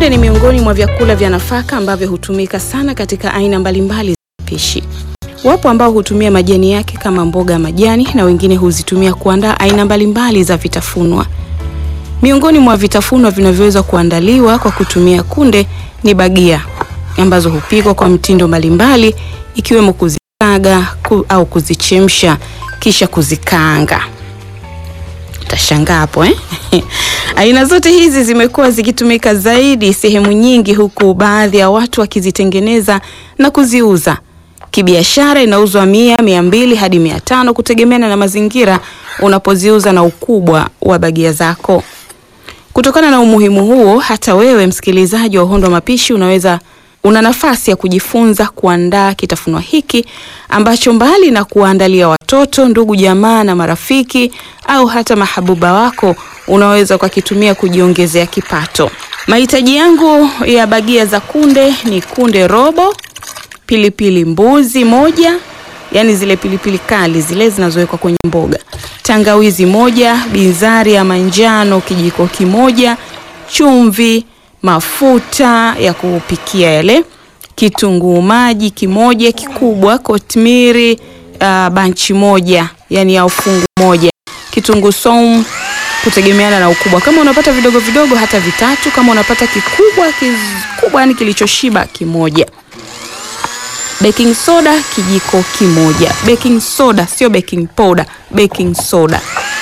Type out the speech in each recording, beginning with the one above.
Kunde ni miongoni mwa vyakula vya nafaka ambavyo hutumika sana katika aina mbalimbali za pishi. Wapo ambao hutumia majani yake kama mboga ya majani na wengine huzitumia kuandaa aina mbalimbali za vitafunwa. Miongoni mwa vitafunwa vinavyoweza kuandaliwa kwa kutumia kunde ni bagia ambazo hupikwa kwa mtindo mbalimbali ikiwemo kuzikaga ku, au kuzichemsha kisha kuzikaanga. Utashangaa hapo eh? Aina zote hizi zimekuwa zikitumika zaidi sehemu nyingi, huku baadhi ya watu wakizitengeneza na kuziuza kibiashara. Inauzwa mia, mia mbili hadi mia tano kutegemeana na mazingira unapoziuza na ukubwa wa bagia zako. Kutokana na umuhimu huo, hata wewe msikilizaji wa Uhondo wa Mapishi unaweza una nafasi ya kujifunza kuandaa kitafunwa hiki ambacho mbali na kuwaandalia watoto, ndugu, jamaa na marafiki au hata mahabuba wako, unaweza ukakitumia kujiongezea kipato. Mahitaji yangu ya bagia za kunde ni kunde robo, pilipili mbuzi moja, yani zile pilipili kali zile zinazowekwa kwenye mboga, tangawizi moja, bizari ya manjano kijiko kimoja, chumvi mafuta ya kupikia yale, kitunguu maji kimoja kikubwa, kotmiri uh, banchi moja yani au fungu moja, kitunguu saumu kutegemeana na ukubwa. Kama unapata vidogo vidogo hata vitatu, kama unapata kikubwa kikubwa yani kilichoshiba kimoja. Baking soda kijiko kimoja. Baking soda sio baking powder, baking soda.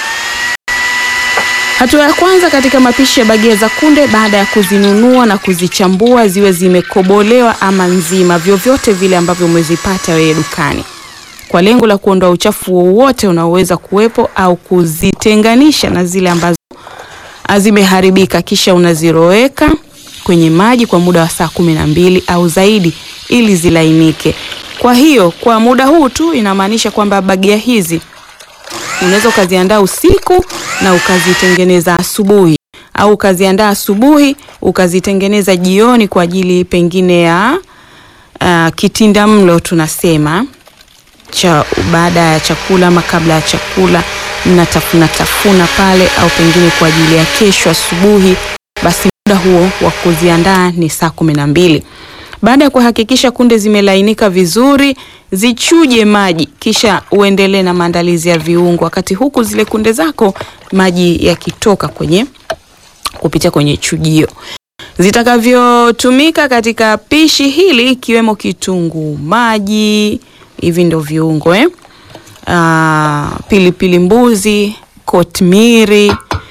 Hatua ya kwanza katika mapishi ya bagia za kunde, baada ya kuzinunua na kuzichambua ziwe zimekobolewa ama nzima, vyovyote vile ambavyo umezipata wewe dukani, kwa lengo la kuondoa uchafu wowote unaoweza kuwepo au kuzitenganisha na zile ambazo zimeharibika. Kisha unaziroweka kwenye maji kwa muda wa saa kumi na mbili au zaidi ili zilainike. Kwa hiyo kwa muda huu tu inamaanisha kwamba bagia hizi unaweza ukaziandaa usiku na ukazitengeneza asubuhi, au ukaziandaa asubuhi ukazitengeneza jioni kwa ajili pengine ya uh, kitinda mlo tunasema cha baada ya chakula ama kabla ya chakula, mnatafuna tafuna pale, au pengine kwa ajili ya kesho asubuhi. Basi muda huo wa kuziandaa ni saa kumi na mbili. Baada ya kuhakikisha kunde zimelainika vizuri, zichuje maji, kisha uendelee na maandalizi ya viungo, wakati huku zile kunde zako maji yakitoka kwenye kupitia kwenye chujio. Zitakavyotumika katika pishi hili ikiwemo kitunguu maji, hivi ndo viungo eh? Aa, pilipili mbuzi, kotmiri,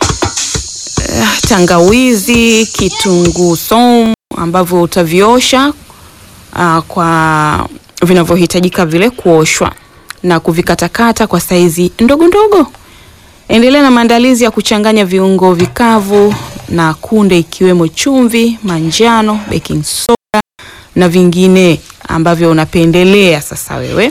uh, tangawizi, kitunguu saumu ambavyo utaviosha uh, kwa vinavyohitajika vile kuoshwa na kuvikatakata kwa saizi ndogo ndogo. Endelea na maandalizi ya kuchanganya viungo vikavu na kunde ikiwemo chumvi, manjano, baking soda na vingine ambavyo unapendelea. Sasa wewe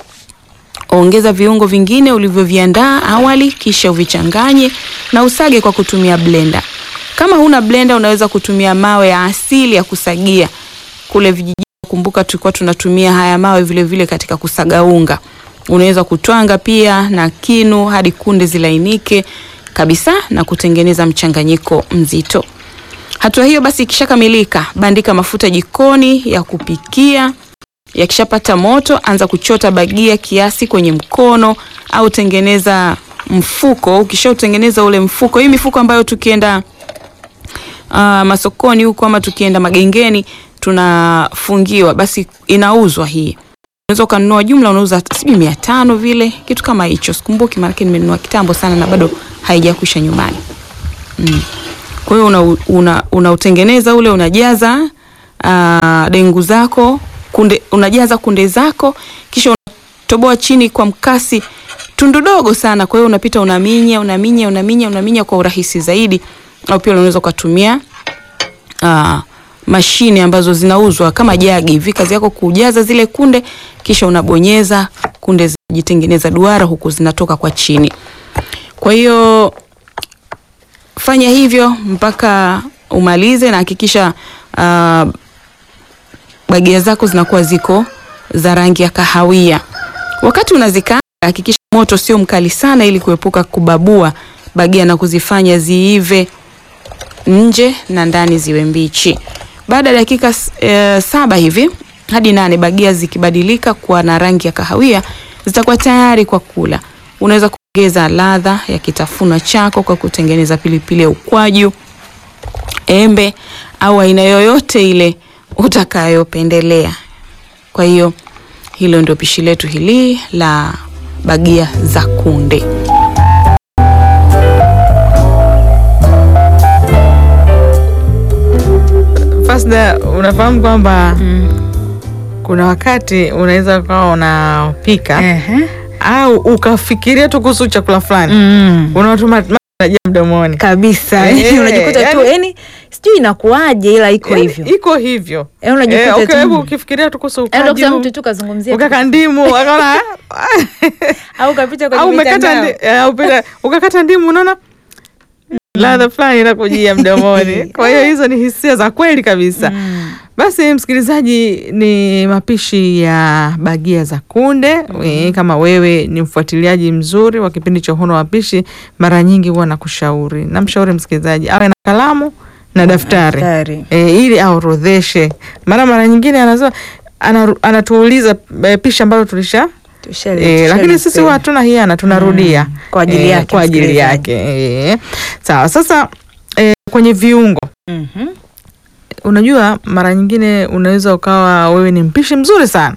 ongeza viungo vingine ulivyoviandaa awali, kisha uvichanganye na usage kwa kutumia blender. Kama huna blender unaweza kutumia mawe ya asili ya kusagia kule vijijini. Kumbuka tulikuwa tunatumia haya mawe vile vile katika kusaga unga. Unaweza kutwanga pia na kinu hadi kunde zilainike kabisa na kutengeneza mchanganyiko mzito. Hatua hiyo basi ikishakamilika, bandika mafuta jikoni ya kupikia. Yakishapata moto, anza kuchota bagia kiasi kwenye mkono au tengeneza mfuko. Ukishautengeneza ule mfuko, hii mifuko ambayo tukienda uh, masokoni huko ama tukienda magengeni tunafungiwa, basi inauzwa hii. Unaweza ukanunua jumla, unauza sijui mia tano vile kitu kama hicho, sikumbuki, maana nimenunua kitambo sana na bado haijakwisha nyumbani mm. Kwa hiyo unautengeneza una, una ule unajaza uh, dengu zako kunde, unajaza kunde zako kisha unatoboa chini kwa mkasi tundu dogo sana. Kwa hiyo unapita unaminya unaminya unaminya unaminya kwa urahisi zaidi, au pia unaweza ukatumia uh, mashine ambazo zinauzwa kama jagi hivi. Kazi yako kujaza zile kunde, kisha unabonyeza kunde zinajitengeneza duara huku zinatoka kwa chini. Kwa hiyo fanya hivyo mpaka umalize na hakikisha uh, bagia zako zinakuwa ziko za rangi ya kahawia. Wakati unazikaanga, hakikisha moto sio mkali sana, ili kuepuka kubabua bagia na kuzifanya ziive nje na ndani ziwe mbichi. Baada ya dakika s- eh, saba hivi hadi nane, bagia zikibadilika kuwa na rangi ya kahawia zitakuwa tayari kwa kula. Unaweza kuongeza ladha ya kitafuna chako kwa kutengeneza pilipili ya ukwaju, embe au aina yoyote ile utakayopendelea. Kwa hiyo hilo ndio pishi letu hili la bagia za kunde. Fasda, unafahamu kwamba kuna wakati unaweza ukawa unapika Ehe. au ukafikiria tu kuhusu chakula fulani Mm. unatuma najia mdomoni kabisa Eh, unajikuta tu yani- yani sijui inakuwaje ila iko Yaani, hivyo iko hivyo Eh, unajikuta Eh, okay, tu- hebu ukifikiria tu kuhusu Yaani unakuta ukwaju, mtu tu kazungumzia tu- ukaka ndimu akaona au kapita kwenye au umekata mitandao. ndi- eh, au pita- ukakata ndimu unaona ladha fulani inakujia mdomoni kwa hiyo hizo ni hisia za kweli kabisa Mm. basi msikilizaji ni mapishi ya bagia za kunde mm. kama wewe ni mfuatiliaji mzuri wa kipindi cha uhono wa pishi mara nyingi huwa nakushauri namshauri msikilizaji awe na kalamu na daftari Daftari. e, ili aorodheshe mara mara nyingine anasema anaru- anatuuliza e, pishi ambalo tulisha Tushali- E, lakini tushali- sisi huwa hatuna hiana tunarudia Mm, kwa ajili Eh, yake kwa ajili msikilizaji. yake e. Sawa, sasa e, kwenye viungo Mhm. unajua mara nyingine unaweza ukawa wewe ni mpishi mzuri sana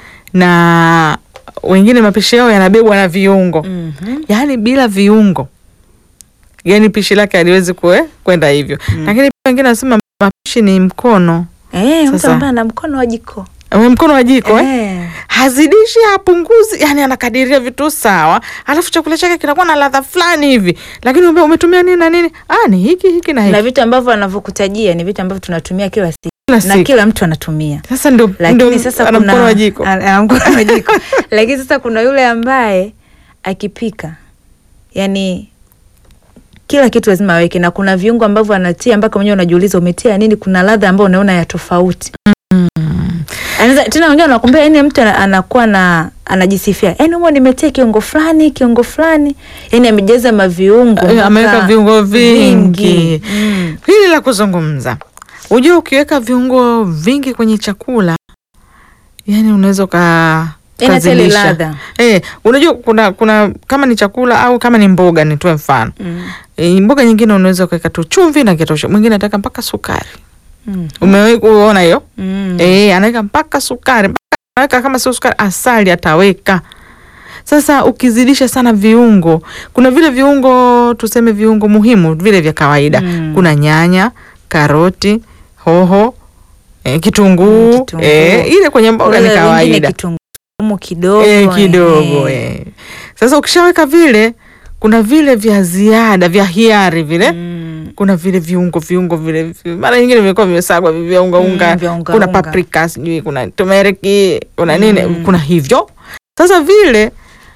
na wengine mapishi yao yanabebwa na viungo Mhm. yaani bila viungo yani pishi lake haliwezi kue- kwenda hivyo lakini pia wengine wanasema mapishi ni mkono Eh, mtu Sasa- ambaye ana mkono wa jiko Eh, mkono wa jiko eh? Eh. hazidishi hapunguzi yani anakadiria vitu sawa alafu chakula chake kinakuwa na ladha fulani hivi lakini ume- umetumia nini na nini ah, ni hiki hiki na na hiki vitu ambavyo anavyokutajia ni vitu ambavyo tunatumia kila siku kila na siku kila mtu anatumia sasa ndio lakini ndio sasa ana kuna mkono wa jiko ana- ana mkono wa jiko lakini sasa kuna yule ambaye akipika yani kila kitu lazima aweke na kuna viungo ambavyo anatia mpaka mwenyewe unajiuliza umetia nini kuna ladha ambayo unaona ya tofauti Anaweza tena wengine wanakuambia yani mtu ana- anakuwa na anajisifia yani humo nimetia kiungo fulani kiungo fulani yani amejaza maviungo Eh, mpaka ameweka viungo vingi Mm. hili la kuzungumza ujua ukiweka viungo vingi kwenye chakula yani unaweza uka Yani hata ile ukazilisha. ladha Eh, unajua kuna kuna kama ni chakula au kama ni mboga nitoe mfano Mm. e, mboga nyingine unaweza ukaweka tu chumvi na kitosha mwingine anataka mpaka sukari Mm. umewahi kuona hiyo Mm. Eh, anaweka mpaka sukari mpaka anaweka kama sio sukari asali ataweka sasa ukizidisha sana viungo kuna vile viungo tuseme viungo muhimu vile vya kawaida Mm. kuna nyanya karoti hoho eh, kitunguu Mm, kitunguu. eh, ile kwenye mboga ni Wale wengine kawaida kitunguu kidogo eh, kidogo eh. eh. sasa ukishaweka vile kuna vile vya ziada vya hiari vile Mm. kuna vile viungo viungo vile vi- mara nyingine vimekuwa vimesagwa vi- vya unga Mm, unga vya unga kuna unga. paprika sijui kuna tumeriki kuna nini Mm. kuna hivyo sasa vile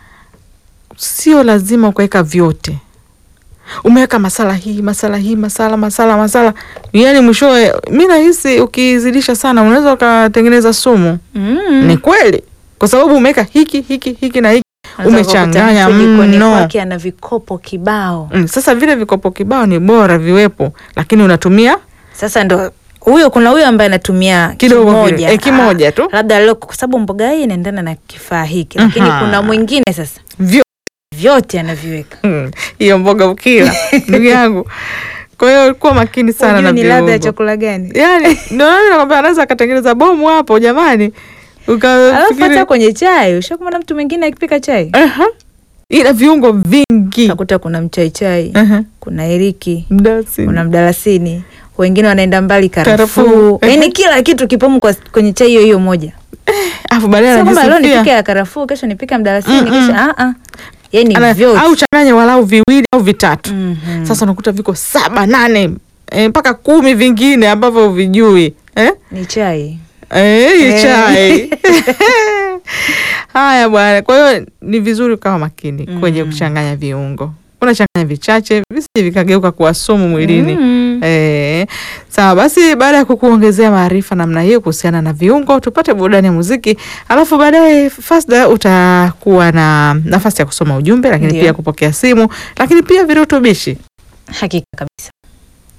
sio lazima ukaweka vyote umeweka masala hii masala hii masala masala masala yani mwishowe mi nahisi ukizidisha sana unaweza ukatengeneza sumu Mm. ni kweli kwa sababu umeweka hiki hiki hiki na hiki Unaweza umechanganya kukuta mtu jikoni mno. kwake ana vikopo kibao Mm, sasa vile vikopo kibao ni bora viwepo lakini unatumia sasa ndo huyo kuna huyo ambaye anatumia Kidogo vile, kimoja eh, kimoja Ah, tu. labda leo kwa sababu mboga hii inaendana na kifaa hiki lakini Aha. kuna mwingine sasa vyo vyote anaviweka Mm, hiyo mboga ukila ndugu yangu kwa hiyo kuwa makini sana Hujui na ni ladha ya viungo chakula gani yani ndio nani nakwambia anaweza akatengeneza bomu hapo jamani alafu ukafikiri hata kwenye chai ushakumana mtu mwingine akipika chai Aha. ina viungo vingi utakuta kuna mchaichai Aha. kuna eriki Mdasi. kuna mdalasini wengine wanaenda mbali Karafuu. karafuu Ehe. yaani kila kitu kipomo kwa, kwenye chai hiyo hiyo moja alafu baadaye sio kwamba leo anajisifia. nipike ya karafuu kesho nipike ya mdalasini Mm-mm. kesho ah ah yani Ana- vyote au changanye walau viwili au vitatu Mhm. sasa unakuta viko saba nane eh, mpaka kumi vingine ambavyo vijui eh? ni chai Eh, hii Eh. chai haya bwana kwa hiyo ni vizuri ukawa makini kwenye kuchanganya viungo unachanganya vichache visije vikageuka kuwa sumu mwilini Mm. Eh, sawa basi baada ya kukuongezea maarifa namna hiyo kuhusiana na viungo tupate burudani ya muziki alafu baadaye Fasda utakuwa na nafasi ya kusoma ujumbe lakini Ndio. pia kupokea simu lakini pia virutubishi hakika kabisa